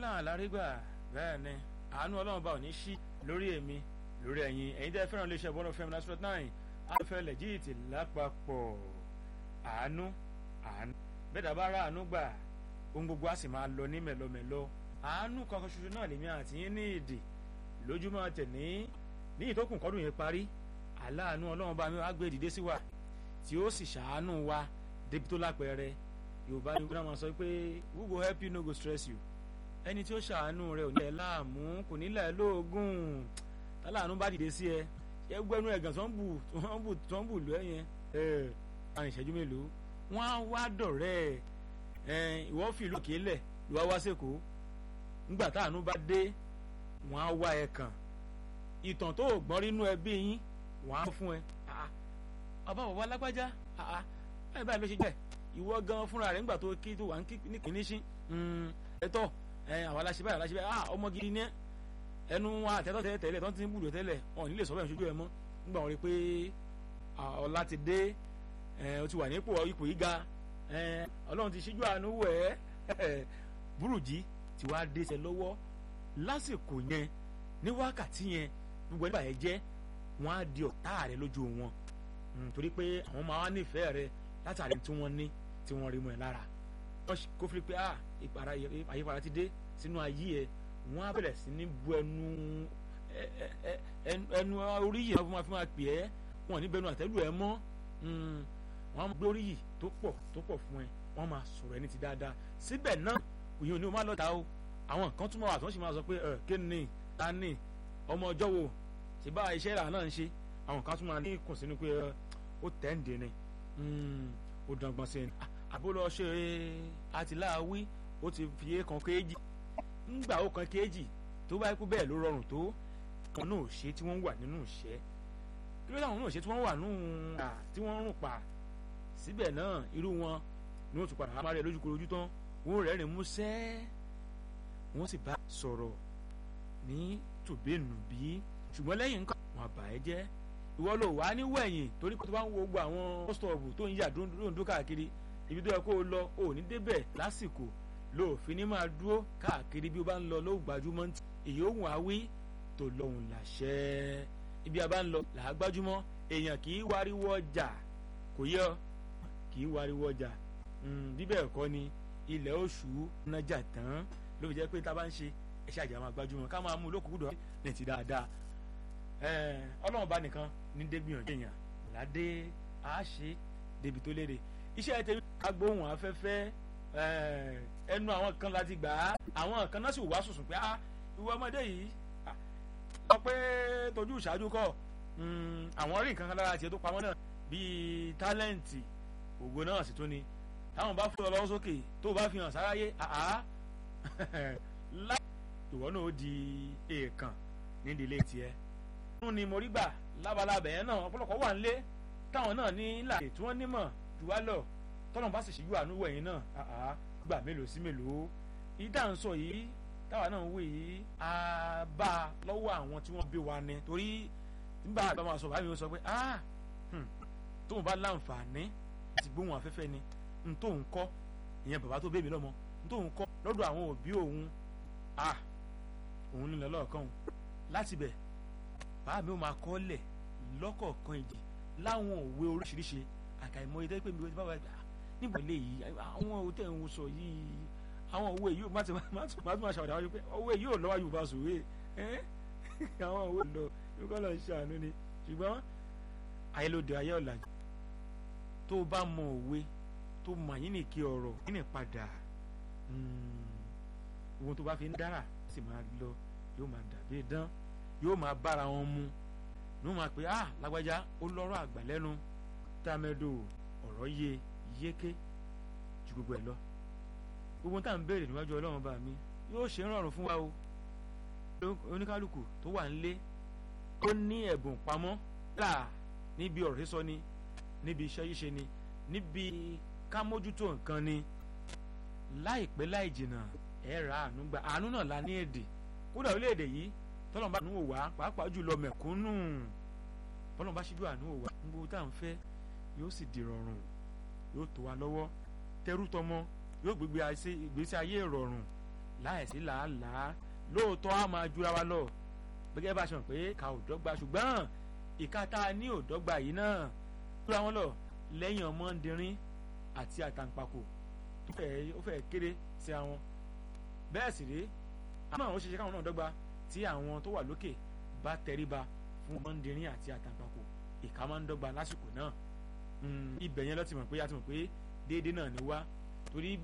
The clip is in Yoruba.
náà lárígbà bẹ́ẹ̀ ni àánú ọlọ́run bá ò ní ṣí lórí èmi lórí ẹ̀yin ẹ̀yin tẹ́ fẹ́ràn iléeṣẹ́ bọ́ọ̀lù fẹ́mi náà sport nine àfẹ́ lẹ́jìtì lápapọ̀ àánú àánú bẹ́ẹ̀ dábàá rà àánú gbà ohun gbogbo á sì máa lọ ní mẹ́lọmẹ́lọ àánú kankan ṣoṣo náà lèmi àti yín ní ìdì lójúmọ́ tẹ̀ní ní ìtókùn kọ́dún yẹn parí aláàánú ọlọ́run bá mi wá gbé dìde sí wa tí ó sì ṣàánú wa débi tó lápẹẹrẹ yorùbá ni wọn máa sọ pé who go help you no go stress you ẹni tí ó ṣàánú rẹ ò ní ẹ láàmú kò ní lẹ lóògùn táláàánú bá dìde sí ẹ ẹ gbẹnu ẹgàn tó ń bù tó ń bù tó ń bù lọ yẹn ẹ àrùn ìṣẹ́jú mélòó wọ́n á wá dọ̀rẹ́ ẹ ìwọ fi ìlú òkè lẹ̀ ló wá wá sẹ́kọ̀ọ́ nígbà táàánú bá dé wọ́n á wá ẹ kàn ìtàn tó gbọ́n rínú ẹbí yín wọ́n á fún ẹ ọba bàbá lágbájá báyìí báyìí ló ṣe jẹ́ ìwọ gan fúnra rẹ̀ nígbà tó kí tó wà ní kìíní sí ẹ̀tọ́ àwọn aláṣẹ báyìí aláṣẹ báyìí ah ọmọ gidi ní ẹnu wa àtẹ́tọ́ tẹ́lẹ̀ tẹ́lẹ̀ tó ti ń bùdó tẹ́lẹ̀ wọn ò ní lè sọ bẹ́ẹ̀ ṣojú ẹ mọ́ nígbà wọn rí pé ọlá ti dé o ti wà ní ipò ipò yìí ga ọlọ́run ti ṣíjú àánú wẹ̀ ẹ́ burújí ti wá dé sẹ lọ́wọ́ lásìkò yẹn ní wákàtí yẹn gbogbo ẹni báyẹn jẹ́ wọ́n á di ọ̀tá rẹ lójú wọn torí pé àwọn máa wá nífẹ̀ẹ́ rẹ látàrí tí wọ́n ní tí wọ́n rí mọ́ ẹ lára wọ́n kó fi pé ah àyípadà ti dé sínú ayé ẹ wọ́n á bẹ̀rẹ̀ sí ní bu ẹnu ẹnu oríyìn náà fún wa pè ẹ́ wọ́n ní bẹnu àtẹ́lù ẹ mọ́ wọ́n á gbé oríyìn tó pọ̀ tó pọ̀ fún ẹ wọ́n máa sọ̀rọ̀ ẹni ti dáadáa síbẹ̀ náà òyìn òní o máa lọ́ta o àwọn nǹkan túmọ̀ wà tó ń sì máa sọ pé kí ni ta ni ọmọ ọjọ́ wo ṣe bá iṣẹ́ ìlànà náà ń ṣe àwọn kan tún máa ní kùn sínú pé ó tẹ̀ ń dè ni ó dàngbọ̀n sí i àbúrò ṣe àtìláàwí ó ti fi é kan kéèjì ńgbà ó kan kéèjì tó bá kú bẹ́ẹ̀ ló rọrùn tó kan náà ṣe tí wọ́n wà nínú ìṣẹ́ kí ló dáhùn náà ṣe tí wọ́n wà nínú à tí wọ́n rùn pa síbẹ̀ náà irú wọn ni wọ́n tún padà máa rẹ̀ lójúkorojú tán wọ́n rẹ́rìn músẹ́ wọ́n sì bá sọ̀rọ̀ ní tòbẹ́nùbí ṣùgbọ́n lẹ́yìn nǹkan wọn àbá ẹ jẹ́ ìwọ ló wà ní wẹ̀yìn torí pé tó bá ń wo gbogbo àwọn bọ́sítọ̀ọ̀bù tó ń yà dúndú káàkiri ibi tó yẹ kó o lọ ò ní débẹ̀ lásìkò lóòfin ní máa dúró káàkiri bí o bá ń lọ lóò gbajúmọ̀ ntì èyí ó wùn àwí tó lọ́hùn làṣẹ ibi a bá ń lọ làá gbajúmọ̀ èèyàn kì í wariwo ọjà kò yẹ kì í wariwo ọjà bí bẹ́ẹ̀ kọ́ ni ilẹ̀ oṣù nájà tán ló fi jẹ́ pé tá a bá ń ṣe ẹ̀ṣẹ̀ àjà máa gbajúmọ̀ ká máa mú lókùnkúndọ̀ ní ti dáadáa ọlọ́run bá nìkan ní dégbìyànjú èèyàn ládé àáṣe débi tó léde iṣẹ́ tèmi agbóhùn afẹ́fẹ́ ẹnu àwọn kan láti gbà á àwọn kan náà sì wá sùsùn pé ìwọ ọmọdé yìí sọ pé tójú ìṣáájú kọ àwọn rí nǹkan kan lára tiẹ̀ tó pamọ́ náà bíi tálẹ́ǹtì ògo náà sì tún ni táwọn bá fún ọ lọ́wọ́ sókè tó o bá fi hàn sáráyé àá láì ìwọ náà ó di èèkàn nídìílé tiẹ̀ nínú ni mo rí gbà lábalábẹ̀ yẹn náà ọ̀pọ̀lọpọ̀ wà nílé táwọn náà ní làyè tí wọ́n nímọ̀ jù wá lọ tọ́nà bá sì ṣíjú àánú wẹ̀yìn náà àá gbà mélòó sí mélòó ìdá ń sọ yìí táwa náà ń wé yìí á bá a lọ́wọ́ àwọn tí wọ́n bí wa ni torí nígbà àgbà máa sọ báyìí ó sọ pé ah tóun bá láǹfààní láti gbóhùn afẹ́fẹ́ ni n tóun kọ́ ìyẹn bàbá tó bèbí lọ́mọ n tóun kọ́ lọ́dọ̀ àwọn òbí òun ah òun nílẹ̀ lọ́ọ̀kan láti bẹ̀ bàbá mi ò máa kọ́ lẹ̀ lọ́kọ̀ọ̀kan ìdí láwọn òwe oríṣiríṣi àkàìmọye tẹ́ pé mi ò ti bá wà gbà níbo ilé yìí àwọn òwe tẹ̀ ń sọ yìí àwọn òwe yìí má ti má ti máa ṣàwádà wájú pé òwe yìí ò lọ́wọ́ yorùbá sòwe àwọn òwe lọ yóò kọ́ lọ ṣàánú ni ṣùgbọ́n ayélujáde ayé ọ̀làjú tó bá mọ òwe tó mọ àyínnìkí ọ̀rọ̀ yín ní padà ohun tó bá fi ń dára sì máa lọ yóò máa dàbí dán yóò máa bára wọn mu ní wọn máa pè á lágbájá ó lọ́rọ̀ àgbà lẹ́nu támẹ́dò ọ̀rọ̀ yé yéké ju gbogbo ẹ̀ lọ gbogbo tá à ń béèrè níwájú ọlọ́run bá mi yóò ṣe ń rọrùn fún wa o oníkálukú tó wà nílé ó ní ẹ̀bùn pamọ́ là níbi ọ̀rọ̀ sísọ ni níbi iṣẹ́ yíṣe ni níbi ká mójútó nǹkan ni láìpẹ́ láì jìnnà ẹ̀ ra àánú gbà àánú náà la ní èdè kódà orílẹ̀-èdè yìí tọ́lọ́n bá àánú wò wá pàápàá jùlọ mẹ̀kúnnù tọ́lọ́n bá ṣíjú àánú wò wá gbogbo tá à ń fẹ́ yóò sì di rọrùn yóò tó wa lọ́wọ́ tẹrú tọmọ yóò gbégbé ìgbésí ayé ìrọ̀rùn láìsí làálàá lóòótọ́ á máa jura wa lọ gẹ́gẹ́ bá a ṣe mọ̀ pé ká ò dọ́gba ṣùgbọ́n ìka tá a ní ò dọ́gba yìí náà jura wọn lọ lẹ́yìn ọmọdérín àti àtàǹpàkò ó fẹ́ kéré sí àwọn bẹ́ẹ̀ sì rí àmọ́ àwọn òṣìṣẹ́ káwọn náà dọ́gba tí àwọn tó wà lókè bá tẹríba fún ọmọdérín àti àtàǹpàkò ìka máa ń dọ́gba lásìkò náà ibẹ̀ yẹn ló ti mọ̀ pé a ti mọ̀ pé déédéé náà ni wá torí bí